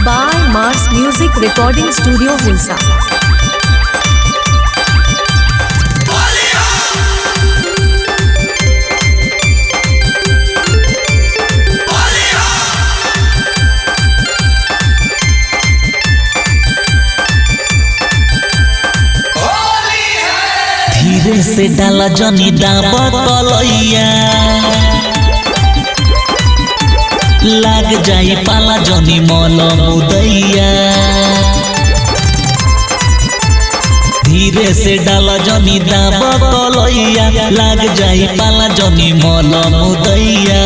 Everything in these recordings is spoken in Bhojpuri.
by Mars Music Recording Studio Hilsa. धीरे से डाला जनी डाबा कलैया लाग जाई पाला जनी मल मुदैया धीरे से डाला जनी डाबा कलैया लाग जाई पाला जनी मल मुदैया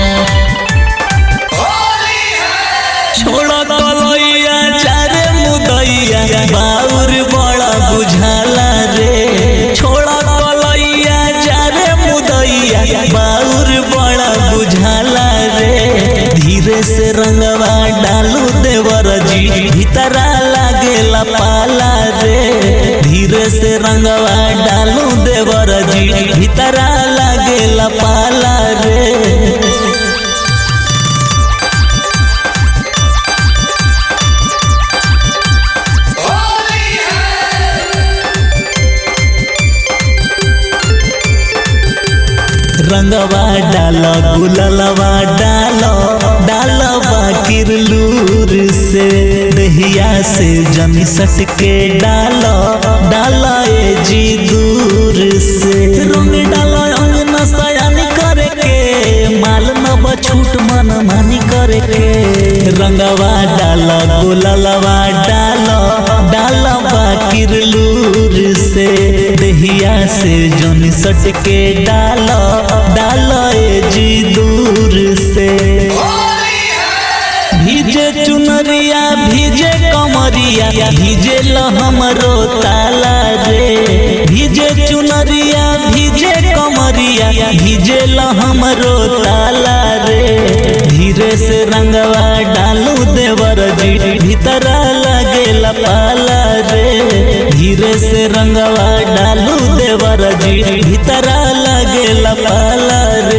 छोड़ा कलैया चारे मुदैया बाउर बड़ा बुझाला रे छोड़ा कलैया चारे मुदैया बाउर बड़ा बुझाला रे धीरे से रंगवा डालू देवर जी भीतरा लागेला पाला रे धीरे से रंगवा डालू देवर जी भीतरा लागेला पाला रे रंगवा डालो गुललवा डालो डालो बाकिर लूर से दहिया से जमी सट के डालो डालो ए जी दूर से रंग डालो अंग नसयान करे के माल न बछूट मन मानी करे के रंगवा डालो गुललवा डालो डालो बाकिर लूर से दहिया से जमी सट के डालो डालो ए जी दूर से भीजे चुनरिया भीजे कमरिया भीजे ल हमरो ताला रे भीजे चुनरिया भीजे कमरिया भीजे ल हमरो ताला रे धीरे से रंगवा डालू देवर जी भीतरा लागेला पाला रे धीरे से रंगवा डालू देवर जी भीतरा लागेला पाला रे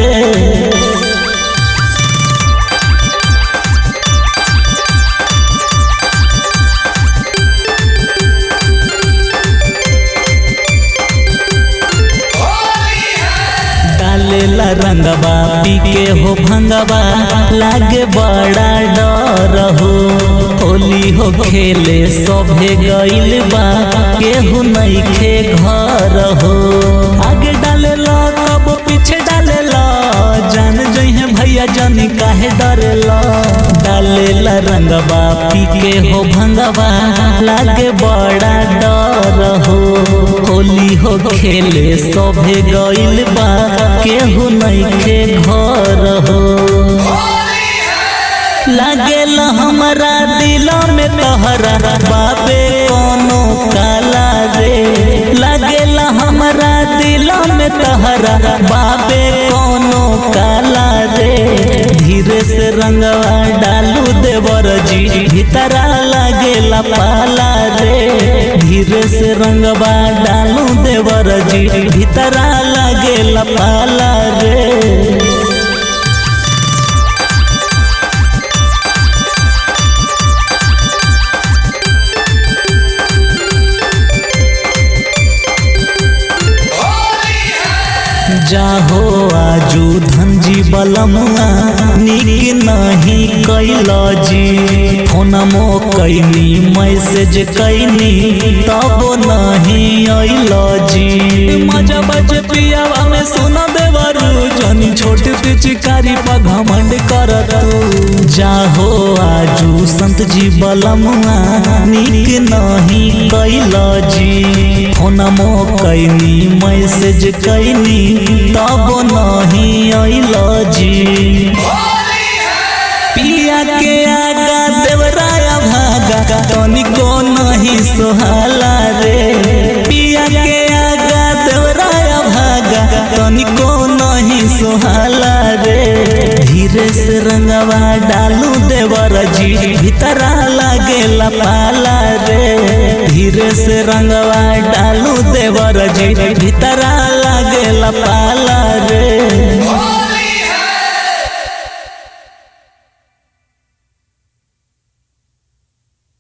डालेला रंगबा पी के हो भंगबा लागे बड़ा डर हो होली हो खेले सभे गइल बा केहू नइखे घर हो आगे डालेला कब पीछे डालेला जान जइहे भैया जानी काहे डरेला डालेला रंगबा पी के हो भंगबा लागे बड़ा डर हो होली हो खेले सभे गइल बा केहू नइखे घर हो लागेल हमरा दिल में तहरा बाबे कोनो काला रे लागेल हमरा दिल में तहरा बाबे कोनो काला रे धीरे से रंगवा डालू देवर जी भीतरा लागेला पाला रे धीरे से रंगवा डालू देवर जी भीतरा लागेला पाला रे जाहो आजू धनजी बलमुआ निक नहीं कैल जी फोनमो कैनी मैसेज कैनी तब नहीं अल जी मजा बज पियावा में सुना देवरू जनी छोट पिचकारी पर घमंड कर तू जाहो आजू संत जी बलमुआ निक नहीं कैल जी फोनमो कैनी मैसेज कैनी तब नहीं अल जी पिया के आगा देवराया भागा तनिको नहीं सोहाला रे पिया के आगा देवराया भागा तनिको नहीं सोहाला रे धीरे से रंगवा डालू देवर जी भीतरा लागेला पाला रे धीरे से रंगवा डालू देवर जी भीतरा लागेला पाला रे